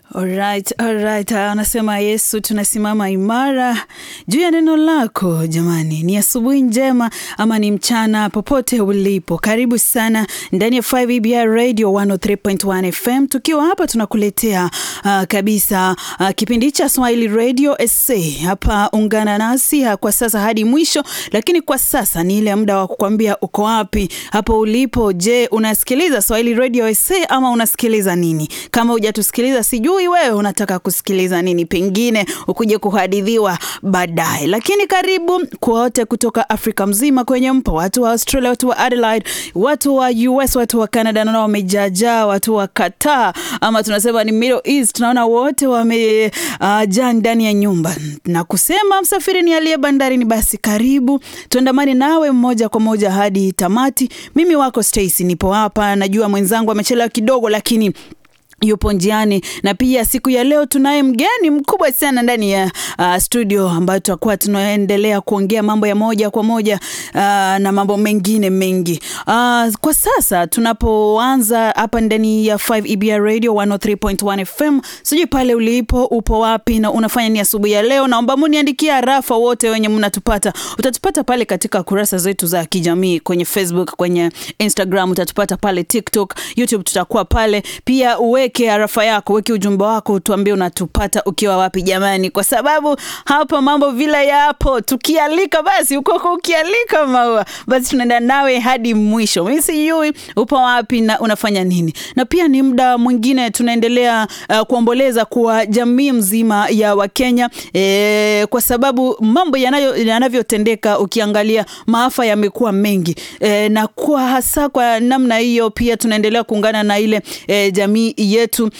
Alright, alright. Anasema Yesu, tunasimama imara juu ya neno lako. Jamani, ni asubuhi njema ama ni mchana, popote ulipo, karibu sana ndani ya 5EBR Radio 103.1 FM, tukiwa hapa tunakuletea uh, kabisa uh, kipindi cha Swahili Radio SA. Hapa ungana nasi uh, kwa sasa hadi mwisho, lakini kwa sasa ni ile muda wa kukwambia uko wapi hapo ulipo. Je, unasikiliza Swahili Radio SA ama unasikiliza nini? Kama hujatusikiliza sijui wewe unataka kusikiliza nini, pengine ukuje kuhadithiwa baadaye. Lakini karibu kwa wote kutoka Afrika mzima kwenye mpo, watu wa Australia, watu wa Adelaide, watu wa US, watu wa Canada, naona wamejajaa, watu wa Qatar ama tunasema ni Middle East, naona wote wamejaa uh, ndani ya nyumba na kusema msafiri ni aliye bandarini. Basi karibu tuandamane nawe moja kwa moja hadi tamati. Mimi wako Stacy, nipo hapa, najua mwenzangu amechelewa kidogo, lakini yupo njiani na pia siku ya leo tunaye mgeni mkubwa sana ndani ya uh, studio ambayo tutakuwa tunaendelea kuongea mambo ya moja kwa moja uh, na mambo mengine mengi uh, kwa sasa tunapoanza hapa ndani ya 5EBR Radio 103.1 FM sijui pale ulipo upo wapi na unafanya ni asubuhi ya leo naomba muniandikia rafa wote wenye mnatupata utatupata pale katika kurasa zetu za kijamii kwenye Facebook kwenye Instagram utatupata pale TikTok YouTube tutakuwa pale pia uwe weke arafa yako, weke ujumbe wako, tuambie unatupata ukiwa wapi jamani, kwa sababu hapa mambo vile yapo. Tukialika basi ukoko, ukialika maua basi tunaenda nawe hadi mwisho. Mimi sijui upo wapi na unafanya nini, na pia ni muda mwingine tunaendelea uh, kuomboleza kwa jamii mzima ya Wakenya e, kwa sababu mambo yanayo yanavyotendeka, ukiangalia maafa yamekuwa mengi e, na kwa hasa kwa namna hiyo pia tunaendelea kuungana na ile e, jamii yetu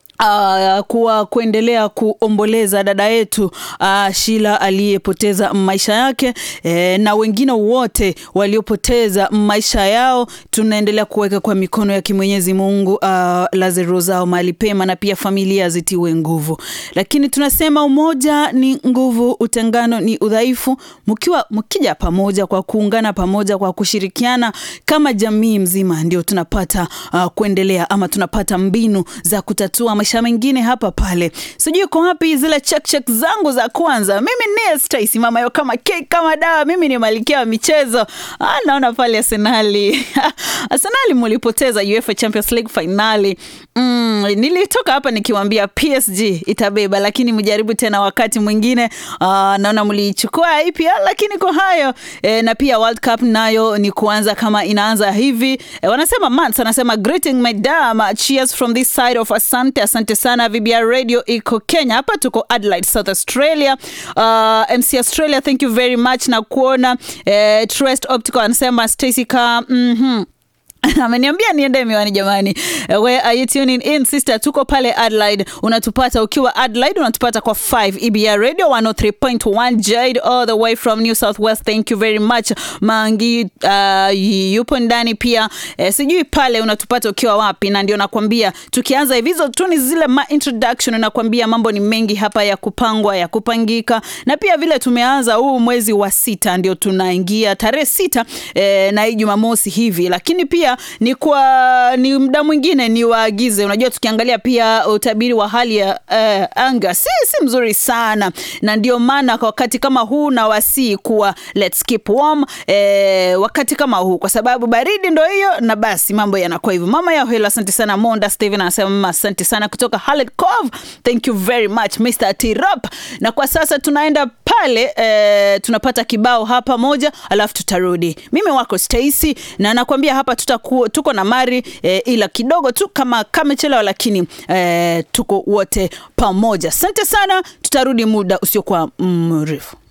Uh, kuwa kuendelea kuomboleza dada yetu uh, Shila aliyepoteza maisha yake eh, na wengine wote waliopoteza maisha yao, tunaendelea kuweka kwa mikono ya Mwenyezi Mungu uh, lazaro zao mahali pema, na pia familia zitiwe nguvu. Lakini tunasema umoja ni nguvu, utengano ni udhaifu. Mkiwa mkija pamoja, kwa kuungana pamoja, kwa kushirikiana kama jamii mzima, ndio tunapata uh, kuendelea ama tunapata mbinu za kutatua maisha mengine hapa pale. Sijui uko wapi zile check check zangu za kwanza. Mimi ni Stacy mama yo kama cake kama dawa. Mimi ni malkia wa michezo. Ah, naona pale Arsenali. Arsenali mulipoteza UEFA Champions League finali. Mm, nilitoka hapa nikiwaambia PSG itabeba, lakini mjaribu tena wakati mwingine. Ah, naona mlichukua EPL, lakini kwa hayo e, na pia World Cup nayo ni kuanza kama inaanza hivi. E, wanasema Mans anasema greeting madam, cheers from this side of Asante. Asante sana VBR Radio iko Kenya, hapa tuko Adelaide, South Australia. Uh, MC Australia, thank you very much na kuona eh, Trust Optical anasema Stacy ka mhm ameniambia niende miwani jamani. Where are you tuning in sister? Tuko pale Adelaide, unatupata ukiwa Adelaide, unatupata kwa 5 EBR Radio 103.1 Jade all the way from New South Wales. Thank you very much Mangi, uh, yupo ndani pia eh, sijui pale unatupata ukiwa wapi, na ndio nakwambia tukianza hivi, hizo tu ni zile ma introduction, nakwambia mambo ni mengi hapa ya kupangwa ya kupangika, na pia vile tumeanza huu mwezi wa sita, ndio tunaingia tarehe sita eh, na hii Jumamosi hivi, lakini pia ni kwa ni muda mwingine ni waagize. Unajua, tukiangalia pia utabiri wa hali ya uh, anga si, si mzuri sana, na ndio maana kwa wakati kama huu na wasii kuwa let's keep warm eh, wakati kama huu, kwa sababu baridi ndo hiyo, na basi mambo yanakuwa hivyo. Mama yao hilo, asante sana. Monda Steven anasema mama, asante sana kutoka Harlet Cove, thank you very much Mr. Tirop. Na kwa sasa tunaenda pale eh, tunapata kibao hapa moja, alafu tutarudi. Mimi wako Stacy na nakwambia hapa tuta ku, tuko na Mari eh, ila kidogo tu kama kamechelewa, lakini eh, tuko wote pamoja. Asante sana, tutarudi muda usiokuwa mrefu.